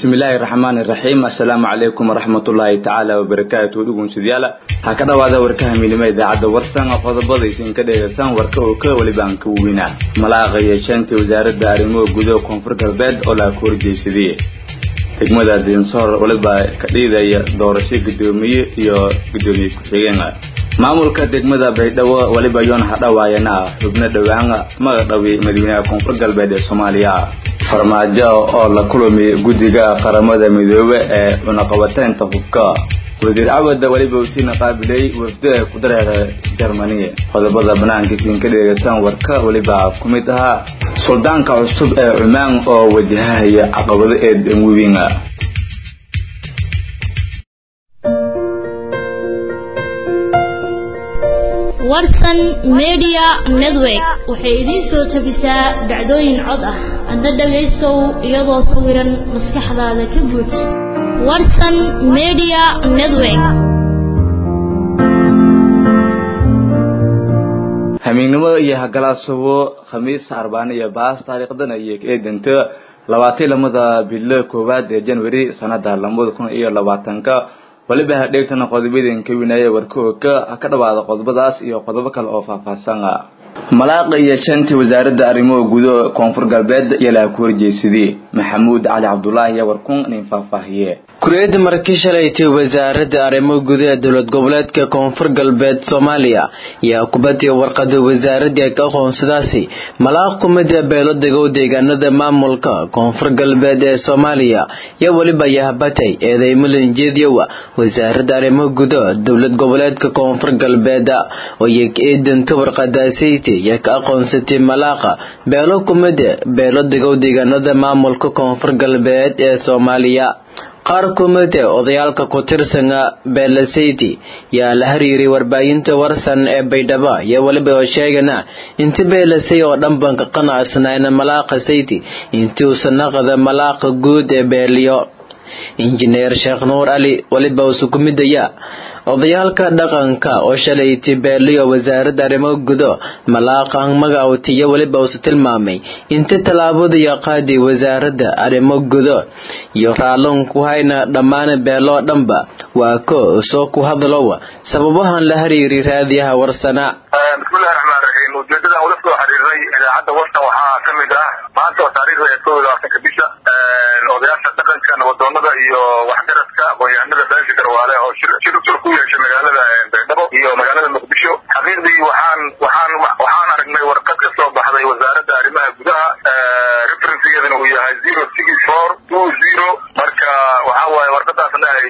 bismillaahi raxmaani raxiim assalaamu calaykum waraxmatullaahi tacaala wabarakaatu dhugunsidyaala ha ka dhawaada warkaha midnimo idaacadda warsan qodobada isinka dheegaysaan warka oo ka welibaan ka weyna malaaqa yeeshaantii wasaaradda arrimuhu gudaha koonfur galbeed oo la horjeysadiyey degmada dinsoor weliba ka dhiidaya doorasho guddoomiye iyo guddoomiye ku-xigeen maamulka degmada baydhabo weliba yoon hadhawaayana xubno dhowaan magadhawi madaxweynaha koonfur galbeed ee soomaaliya farmaajo oo la kulmi guddiga qaramada midoobe ee cunaqabateynta hubka wasiir cawada weliba usiina qaabilay wafda ku dareera jermani qodobada banaankiisiin ka dheegaysaan warka weliba ku mid ahaa suldaanka cusub ee cumaan oo wajahahaya caqabado eed webiin warsan media network waxay idiin soo tabisaa dhacdooyin cod ah hadda dhagaystow iyadoo sawiran maskaxdaada ka buuj warsan media network hamiignimo iyo hagalaasubo khamiis arbaan iyo baas taariikhdan ayay ka eedanta labaatan lamada bilo koowaad ee january sanada labada kun iyo labaatanka waliba hadheegtana qodobadan ka winaya warkooga ka dhawaada qodobadaas iyo qodobo kale oo faahfaahsan malaaqa iyo shantii wasaaradda arrimuhu gudaha koonfur galbeed yalaa ku horjeysadii maxamuud cali cabdulaahi iyo warkun nin faahfaahiye kuriyada markii shalaytay wasaaradda arrimuhu gudaha dowlad goboleedka koonfur galbeed soomaaliya yaa kubadii warqada wasaaradii ka aqoonsadaasi malaaq kumida beelo degow deegaanada maamulka koonfur galbeed ee soomaaliya iyo weliba yahbatay eedeymulan jeedyowa wasaaradda arrimuhu gudaha dowlad goboleedka koonfur galbeed oo eedanta warqadaasayta yaa ka aqoonsatay malaaqa beelo kumida beelo degow deegaanada maamulka koonfur galbeed ee soomaaliya qaar kumida odayaalka ku tirsana beelasayti yaa la hariiray warbaahinta warsan ee baydhabo iyo weliba oo sheegana inti beelasay oo dhan ban ka qanacsanayn malaaqa sayti intii uusa naqda malaaqa guud ee beeliyo injineer sheekh nuur ali weliba usu ku midaya odayaalka dhaqanka oo shalayti beeliyo wasaaradda arrimaha gudo malaaqan magawtiyo weliba usu tilmaamay inta tallaabada iyo qaadi wasaaradda arrimo gudo iyo raallon ku hayna dhammaan beeloo dhanba waa ko soo ku hadlowa sababahan la hariiri raadiyaha warsana bismillahi raxmaan raxiim ujeedadan ula soo xiriiray idaacadda warsan waxaa ka mid ah maanta oo taariikhda ee koob iyo labaatanka bisha odayaasha dhaqanka nabadoonada iyo waxgaradka aqoon-yahanada beesha garwaale oo shir shir ku yeeshay magaalada baydhabo iyo magaalada muqdisho xaqiiqdii waxaan waxaan waxaan aragnay warqad ka soo baxday wasaaradda arrimaha gudaha referencegeedana uu yahay zero six four two zero marka waxa waaye warqadaasna ay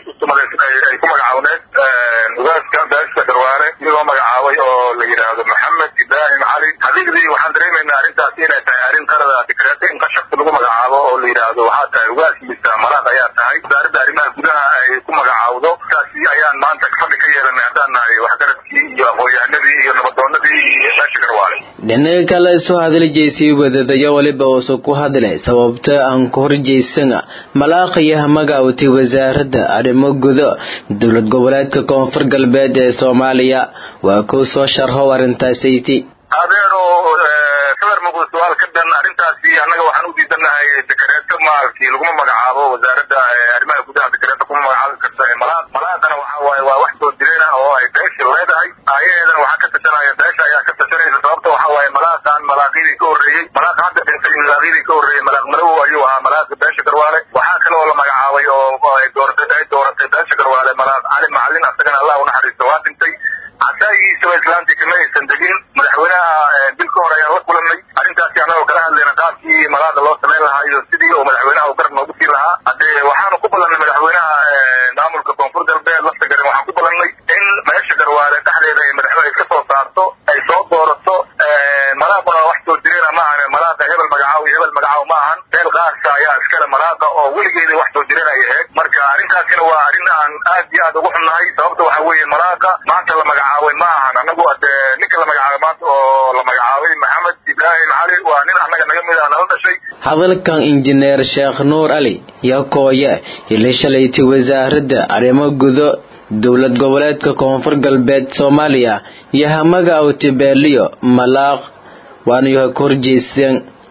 ay ku magacawneed ugaaska beesha garwaale iyagoo magacaabay oo la yidhaahdo maxamed ibrahim cali xaqiiqdii waxaan dareemaynaa arrintaasi inay tahay arrin qalada dikreete in qashafka lagu magacaabo oo la yidhaahdo waxaa tahay ugaas mise malaaq ayaa tahay wasaaradda arrimaha gudaha ay ku magacaawdo taasi ayaan maanta fadhi ka yeelanay haddaan nahay waxgaradkii iyo aqoon-yahanadii iyo nabadoonadii iyo beesha garwaale dhinaca kale soo hadaljeysay wadadayo weliba uusa ku hadlay sababta aan ku horjeysana malaaqiyaha magawtay wasaaradda arrimo gudo dowlad goboleedka koonfur galbeed ee soomaaliya waa kuu soo sharho arrintaasyti adeero sadar muqdo su-aal ka dhan arrintaasi annaga waxaan u diidanahay dekareeto maalkii laguma magacaabo wasaaradda arrimaha gudaha dekareeto kuma magacaabi karta malaaq malaaqana waxa waaye waa wax soo jireen ah oo ay beesha leedahay aayaheedana waxaa ka tashanaya beesha ayaa ka tashanaysa sababta waxa waaye malaaqan malaaqidii ka horreeyey malaaq hadda dhintay malaaqidii ka horreeyey malaaq marow ayuu ahaa malaaqa beesha garwaale waxaa kale oo la magacaabay oo ay dooratay ay dooratay beesha garwaale malaaq cali macalin asagana allah unaxariisto waa dhintay casaagiisaba islaantii kama aysan degin madaxweynaha bil ka hor ayaan la kulanay arrintaasi annagoo kala hadlayna qaabkii malaaqa loo samayn lahaa iyo sidii uu madaxweynaha uu garab noogu siin lahaa haddee waxaanu ku balannay madaxweynaha maamulka koonfur galbeed lafta garan waxaan ku balannay in meesha garwaale dhexdeeda ay madaxweyne iska soo saarto ay soo doorato malaaquna wax soo jireena ma ahan malaaqa hebel magacaaw iyo hebel magacaaw ma ahan meel qaasa ayaa iskale malaaqa oo weligeeda wax soo jireen ay ahayd marka arrintaasina waa arrin aan aad iyo aad ugu xunnahay sababta waxa weeye malaaqa maanta la magacaabay ma ahan anagu dee ninka la magacaabay maanta oo la magacaabay maxamed ibraahim cali waa nin annaga naga mid ah nala dhashay hadalkan injineer sheekh nuur ali yakooye ili shalaytay wasaaradda arrimo gudo dowlad goboleedka koonfur galbeed soomaaliya iyo hamaga awtibeeliyo malaaq waana yahay ka horjeysteen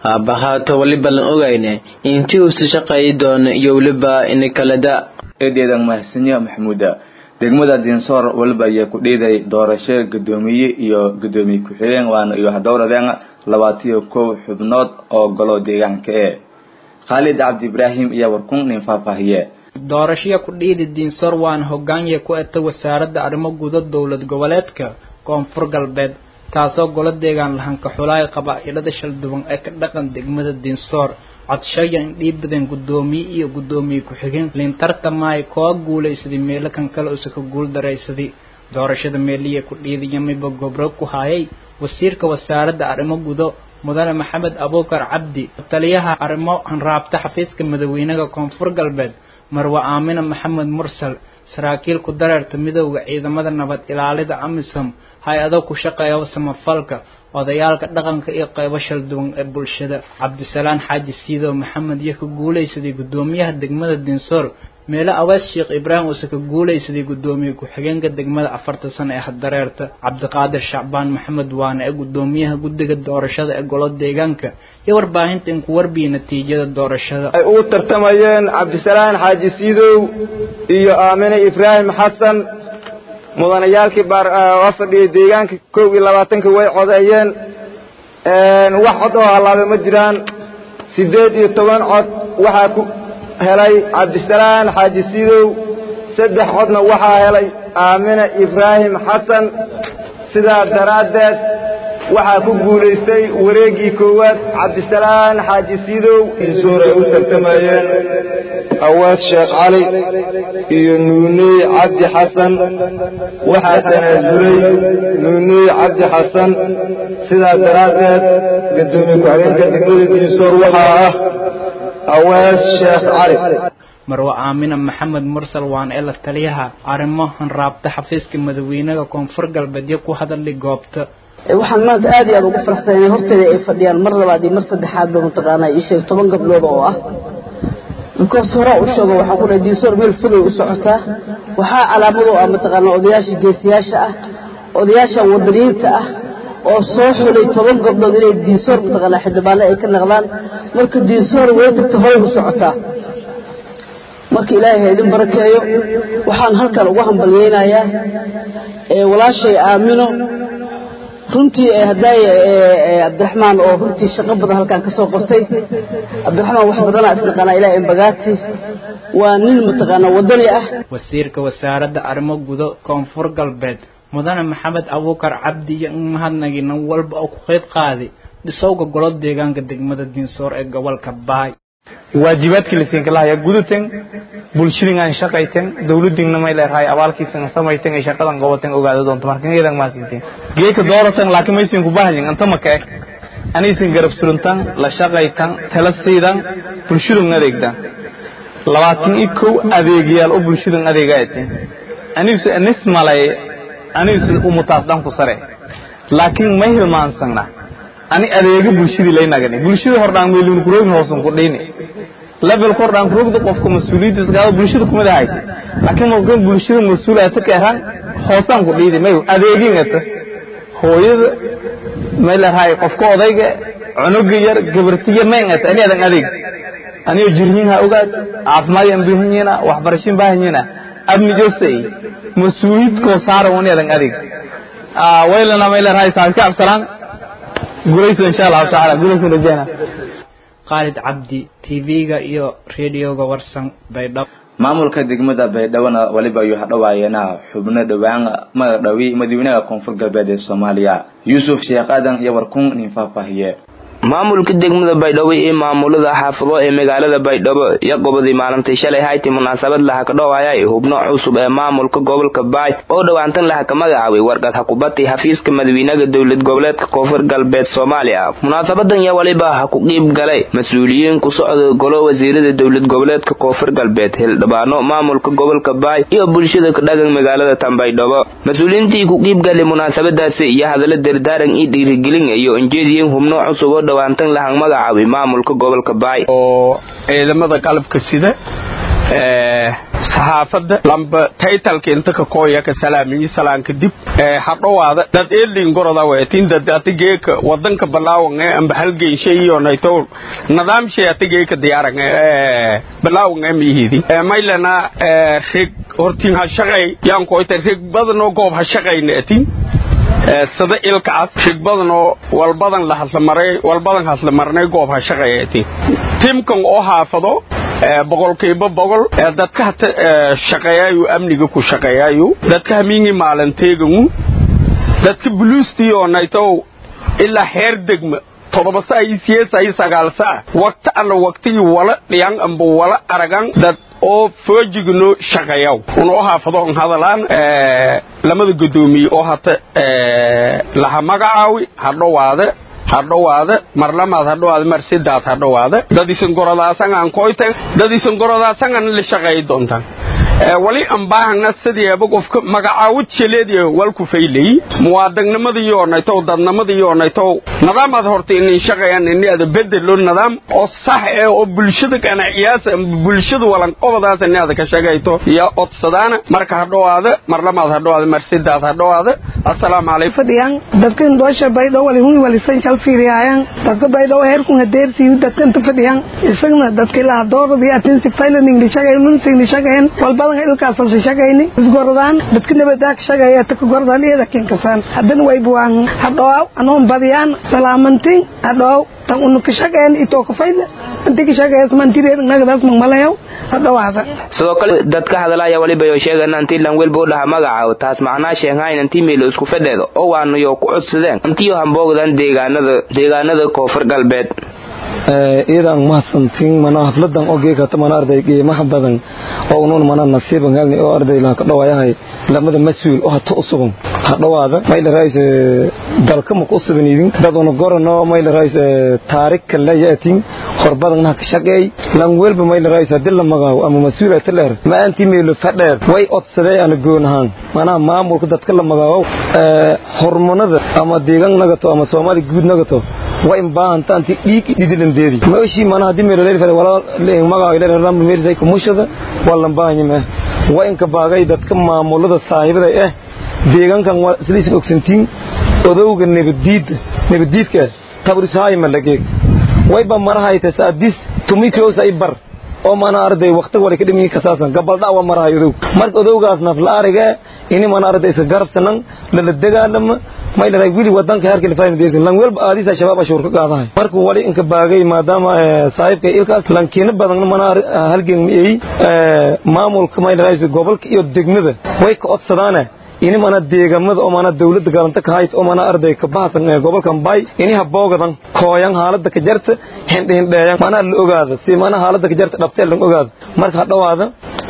haabahaato weliba lan ogayne intii uusu shaqeeyi doono iyo weliba inikalada eedeedan mahadsanyo maxamuuda degmada dinsoor waliba ayaa ku dhiiday doorasho gudoomiye iyo gudoomiye ku-xigeen waana iyo hadowradeen labaatiyo kow xubnood oo golo deegaanka ee khaalid cabdi ibraahim iyo warkun nin faahfaahiye doorashaya ku dhiidi diinsoor waana hogaanya ku eta wasaaradda arrimo guda dowlad goboleedka koonfur galbeed taasoo golo deegaan lahanka xulaay qabaa-ilada shalduwan ee ka dhaqan degmada diinsoor codshayan indhiibadan guddoomiye iyo guddoomiye ku-xigeen lintartamaay koo guulaysaday meelo kan kale usa ka guul daraysaday doorashada meeliya ku dhiidiyamiba gobro ku hayay wasiirka wasaaradda arrimo gudo mudane maxamed abuukar cabdi taliyaha arrimo hanraabta xafiiska madaweynaha koonfur galbeed marwe aamina maxamed mursal saraakiil ku dareerta midooda ciidamada nabad ilaalida amisom hay-ado ku shaqeeya samafalka odayaalka dhaqanka iyo qeybo shalduwan ee bulshada cabdisalaan xaaji siidow maxamed iyo ka guulaysaday guddoomiyaha degmada dinsoor meelo awees sheekh ibraahim uuse ka guulaysaday guddoomiye ku-xigeenka degmada afarta sano ee hadareerta cabdiqaadir shacbaan maxamed waane ee guddoomiyaha guddiga doorashada ee golo deegaanka iyo warbaahinta in ku warbiya natiijada doorashada ay ugu tartamayeen cabdisalaan xaaji siidow iyo aamine ibraahim xasan mudanayaalkii waa fadhiyay deegaanka kow iyo labaatanka way codeeyeen wax cod oo hallaabay ma jiraan siddeed iyo toban cod waxaa ku helay cabdisalaan xaaji siidow saddex codna waxaa helay aamine ibraahim xasan sidaa daraaddeed waxaa ku guulaystay wareeggii koowaad cabdisalaan xaaji siidow insuur ay u tartamayeen awaas sheekh cali iyo nuuney cabdi xasan waxaa tanaasulay nuuney cabdi xasan sidaa daraaddeed gadoomiye ku-xigeenka degmada diinsoor waxaa ah awaas sheekh cali marwe aamina maxamed mursal waan ee la taliyaha arrimo hanraabta xafiiska madaweynaha koonfur galbeedyo ku hadalay goobta waxaan maanta aad iyo aad ugu faraxsan inay horteeda ay fadhiyaan mar labaad iyo mar saddexaad ba mataqaanaa ii sheeg toban gabdhood oo ah because hore u sheego waxaan ku dhahay diinsoor meel fogay u socotaa waxaa calaamad oo ah mataqaanaa odayaasha geesiyaasha ah odayaasha wadaniyiinta ah oo soo xulay toban gabdhood inay diinsoor mataqaanaa xildhibaano ay ka naqdaan marka diinsoor way tagta horay u socotaa marka ilaahay ha idin barakeeyo waxaan halkan ugu hambalyeynayaa walaashay aamino runtii haddaay cabdiraxmaan oo runtii shaqo badan halkaan ka soo qortay cabdiraxmaan wax badanaa isnaqaanaa ilaa embagaati waa nin mataqaanaa wadani ah wasiirka wasaaradda arrimo gudo koonfur galbeed mudane maxamed abuukar cabdi iyo in mahadnagi nin walba oo ku qeyb qaaday dhisowga golo deegaanka degmada diinsoor ee gobolka baay waajibaadkii lasiinka lahaya gudaten bulshadin aan shaqayten dawladingna may leerahay abaalkiisan samayten ay shaqadan qabaten ogaada doonto marka iyadan maasinteen geeka dooratan laakiin maysin ku bahanyin anta maka eg anaysan garab suruntan la shaqaytan tala siidan bulshadun adeegdan labaatan iyo kow adeegyaal oo bulshadan adeega ateen anisu anis malay anisu umutaas dhan ku sare laakiin may hilmaansana ani adeega bulshadii laynagani bulshada hordhaan meelun kuroogin hoosun ku dhayni level kordhaan kuroogda qofka mas-uuliyaddiisa gaado bulshada kumada haysa laakiin markan bulshada mas-uul ata keeraan hoosaan ku dhiidi may adeegin ata hooyada may leerahay qofka odayga cunuga yar gabartiya mayn ata ani adan adeeg aniyo jirhiin ha ogaad caafimaad aan baahanyiina waxbarashin baahanyiina abni josey mas-uuliyadkoo saara wani adan adeeg waylana may leerahay saabka absalaan gulayso insha allahu tacaala gulayso rajayna khaalid cabdi tv-ga iyo radioga warsan baydhabo maamulka degmada baydhabona waliba ayuu hadhowaayeena xubno dhowaan magdhawi madaxweynaha koonfur galbeed ee soomaaliya yuusuf sheekh aadan iyo warkun nin faahfaahiye maamulka degmada baydhabo iyo maamulada xaafado ee magaalada baydhabo iyo gobodii maalintii shalay hayti munaasabad laha ka dhowayay hubno cusub ee maamulka gobolka baay oo dhowaantan laha ka magacaabay warqad hakubati xafiiska madaxweynaha dowlad goboleedka koonfur galbeed soomaaliya munaasabadan yaa waliba ha ku qiib galay mas-uuliyiin ku socda golo wasiirada dowlad goboleedka koonfur galbeed hildhibaano maamulka gobolka baay iyo bulshada ka dhagan magaalada tan baydhabo mas-uuliyiintii ku qiib galay munaasabadaasi iyo hadallo dardaaran iyo dhiirigelin iyo injeediyin hubno cusub oo dhawaantan lahan magacaabay maamulka gobolka baay oo ciidamada qalabka sida saxaafadda lamba taytalka inta ka kooya ka salaamiyi salaan kadib hadhowaada dad eelin goroda weetin dad atigeeka wadanka balaawan ee amba halgeyshay iyo nayto nidaamshay atigeeka diyaaran ee balaawan ee mihidi maylana rig hortiin ha shaqay yaan koyta rig badan oo goob ha shaqayna atin sida ilkaas rig badan oo walbadan la hadlamaray walbadan hadlamarnay goob ha shaqaya atin timkan oo haafado boqolkiiba boqol dadka hata shaqeeyaayu amniga ku shaqeeyaayu dadka hamiingi maalanteegamu dadka buluustii oo naytow ilaa heer degma todoba saa iyo siyeed saa iyo sagaal saa waqti alla waqtigii wala dhiyan amba wala aragan dad oo foojigno shaqeeyaw unoo haafadoon hadalaan lamada guddoomiye oo hata laha magacaawi hadhowaade hadhowaade mar lamaad hadhowaade mar sidaad hadhowaade dad isan gorodaasangaan koytan dad isan gorodaasangan la shaqeey doontaan wali aan baahana sideeba qofka magacaawid shaleediya walku faylay muwaadagnimadii oo nayto dadnimadii oo nayto nidaamaad horta inay shaqeeyaan inay ada bedelo nidaam oo sax ee oo bulshada qanaciyaas bulshada walan qobadaas inay ada ka shaqeeyto iyo odsadaana marka hadhowaada mar lamaad hadhowaada mar sidaad hadhowaada assalaamu calaykum fadhiyaan dadkan doosha baydho wali hun wali san shal fiiriyaan dadka baydho heerkun hadeersi dadkan ta fadhiyaan isagna dadka ilaa dooradi atinsi failaning li shaqeyn munsing li shaqeyn walba badan ilkaas la shaqeyni isgoradaan dadka nabadaa ka shaqeeya ta ka gordaan iyada kinkasaan haddana way buwaan hadhoow anoon badiyaan salaamantin hadhoow tan unu ka shaqeyn itoo ka fayda inti ka shaqeeyas mantireed nagadaas magmalayow hadhowaada sidoo kale dadka hadalaya waliba yo sheegan intii lan welba u dhaha magaca taas macnaa sheegayn intii meelo isku fadheedo oo waanu yo ku codsadeen intii yo hamboogdan deegaanada deegaanada koonfur galbeed iyadan mahadsantiin mana hafladan oo geekata mana arday qiimaha badan oo unuun mana nasiiban helni oo arday laha ka dhawayahay lamada mas-uul oo hata usugan hadhawaada mayla raayse dalka maku usuban idin dad una gorano mayla raayse taarikka layaatin horbadan ka shaqeey lan welba mayla raayse hadii la magaawo ama mas-uul ata leer ma anti meelo fadheer way odsadee ana goonahaan manaha maamulka dadka la magaawo hormonada ama deegaan nagato ama soomaali guud nagato way baahanta anti dhiig dhidilandeedi meeshii mana hadii meel leeyahay wala magaca ilaahay ram meersay kumushada wala baahanyima way inka baagay dadka maamulada saaxiibada ah deegaankan waa isliis ogsantiin odowga nabadiid nabadiidka tabrisaay malageeg way ba marahay tasadis tumikroos ay bar oo mana arday waqti wali ka dhimi ka saasan gabal dhawa marahay odow marka odowgaas naf la ariga ini mana arday iska garabsanan la dagaalama may la wili wadanka heerka la fahmi deesan lan welba aadisa shabaab ashur ka qaadahay markuu wali inka baagay maadaama saaxiibka ilkaas lankiina badan mana halgeen miyay maamulka may la gobolka iyo degmada way ka codsadaana ini mana deegamada oo mana dawladda galanta ka hayt oo mana arday ka bahasan gobolkan bay ini haboogadan kooyan haalada ka jarta hindhindheeyan mana la ogaada si mana haalada ka jarta dhabteel lan ogaada marka hadhawaada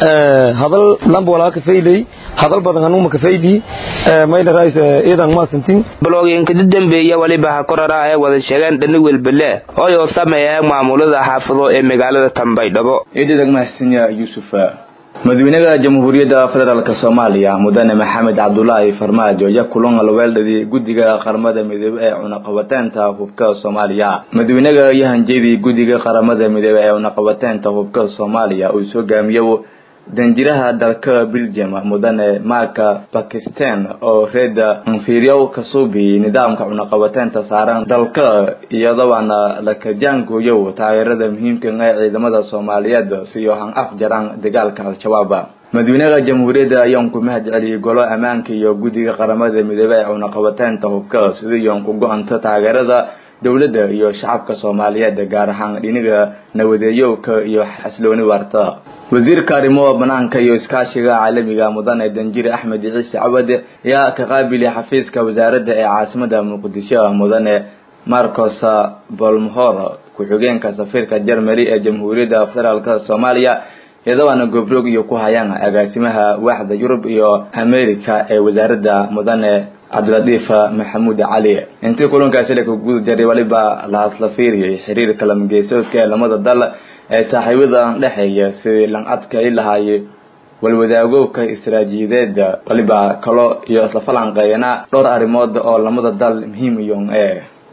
hadal lamba walaa ka faylay hadal badan anuma ka fayli mayla raayis iidan ma santin blogin ka dambeeya waliba ha korara ay wada sheegan dhani welbele oo yo sameeya maamulada xaafado ee magaalada Tambaydhabo eedadag mahadsanyaa Yuusuf madaxweynaha jamhuuriyadda federaalk soomaaliya mudane maxamed cabdulaahi farmaajo ayaa kulan alweeldhadii guddiga qaramada midoobe ee cunaqabateynta hubka soomaaliya madaxweynaha ayaa hanjeedii guddiga qaramada midoobe ee cunaqabateynta hubka soomaaliya uu soo gaamiyo danjiraha dalka belgium mudane marka bakistan oo reeda inferior kasubi nidaamka cunaqabateynta saaran dalka iyadoona la kajaangooyo taageerada muhiimka ee ciidamada soomaaliyeed si han afjaraan dagaalka al-shabaab madaxweynaha jamhuuriyadda ayaan ku mahad celiyey golo ammaanka iyo guddiga qaramada midoobe ee cunaqabateynta hubka sidii ku go-anta taageerada dowladda iyo shacabka soomaaliyeed gaar ahaan dhiniga nawadeeyowka iyo xaslooni waarta wasiirka arrimaha banaanka iyo iskaashiga caalamiga mudane danjire axmed ciise cabade ayaa ka qaabiliy xafiiska wasaaradda ee caasimada muqdisho mudane marcos bolmhor ku-xigeenka safiirka jermany ee jamhuuriyadda federaalk soomaaliya iyadoona gobrog iyo ku hayaan agaasimaha waaxda yurub iyo america ee wasaaradda mudane cabdilatiif maxamuud cali intii kulankaasi la guda jaray waliba la hasla fiiriyay xiriirka lamageesoodka ee lamada dal ee saaxiibadan dhexeeya sidii lan adkay lahaayay walwadaagowka istaraatiijiyadeeda waliba kalo iyo isla falanqeeyana dhowr arrimood oo lamada dal muhiim iyon ee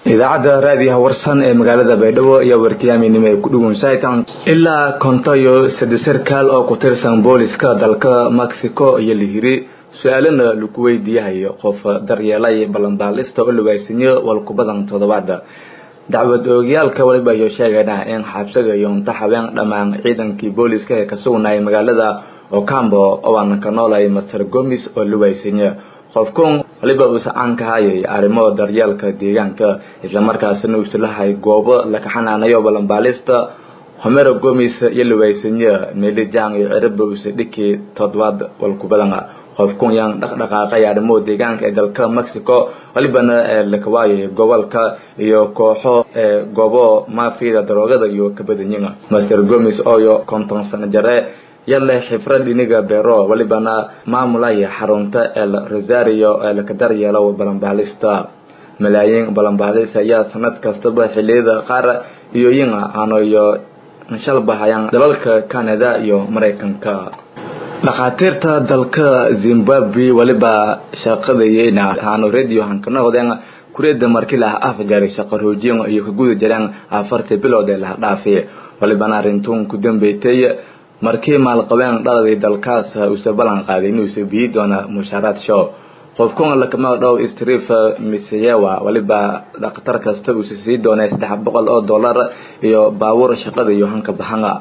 idaacadda raadiyaha warsan ee magaalada baydhabo iyo warkiyaaminimo ay ku dhugunsaytan ilaa konto iyo saddex sarkaal oo ku tirsan booliska dalka mexico iyo lihiri su-aalana lagu weydiiyahayo qof daryeelay ballanbaalista oo lawaysanyo walku badan toddobaada dacwad oogayaalka waliba ayuu sheegaynaa in xabsiga iyo unta habeen dhammaan ciidankii booliska ee ka sugnayay magaalada ocambo oo aan ka noolay master gomis oo luwaysanya qofkun waliba uusa caan ka hayay arrimo daryeelka deegaanka islamarkaasina uusa lahay goobo laka xanaanayo ballanbaalista homero gomis iyo luwaysanya meelijang iyo ciribba uusa dhiki toddobaad walku badan qofkun yaan dhaqdhaqaaqay arrimo deegaanka ee dalka mexico walibana lakawaayay gobolka iyo kooxo ee goobo maafiyada daroogada iyo kabadanyina master gomis ooyo konton sano jare yale xifrad iniga beero walibana maamulaya xarunta el rosario ee laka daryeelo balanbaalista malaayiin balanbaalis ayaa sanad kastaba xiliyada qaar iyo yina aanoyo shalbahayaan dalalka canada iyo maraykanka dhakhaatiirta dalka zimbabwe waliba shaqadayeyna haano radio hankanoqdeen kureeda markii laha afjari shaqo roojiyan iyo ka guda jireen afartii bilood ee laha dhaafi walibana arrintuun ku dambeysay markii maalqabeen dhaladii dalkaas uusa ballan qaaday inuusa biyi doona mushaaraad show qofkuna lakama dhow strif miseyewa waliba dhakhtar kasta uusa sii doonay saddex boqol oo dollar iyo baabuur shaqada iyo hanka bahanga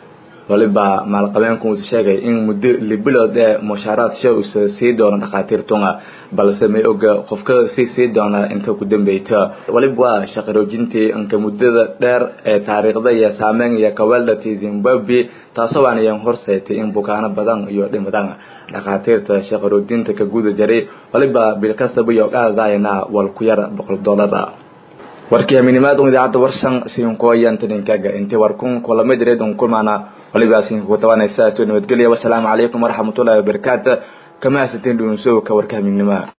waliba maalqabeenku uusa sheegay in muddo libilood ee mushaaraad show uusa sii doono dhakhaatiirtunga balse may oga qofka sii sii doona inta ku dambeyta waliba waa shaqaroojintii inka muddada dheer ee taariikhda iyo saameyn iyo kaweeldhati zimbabwe taasoo aanayan horseetay in bukaano badan iyo dhimadan dhakhaatiirta shaqaroojinta ka guda jaray waliba bilkasaba iyo qaadayna wal ku yar boqol dollar warkii aminimaad idaacadda warsan siinkuwayantaninkaga intii warkun kulamadireed un kulmaana waliba siinkugu tabanaysa soo nabadgelya wasalaamu calaykum waraxmatullahi wabarakaatu kama hasateen dhuunsowka warka aminima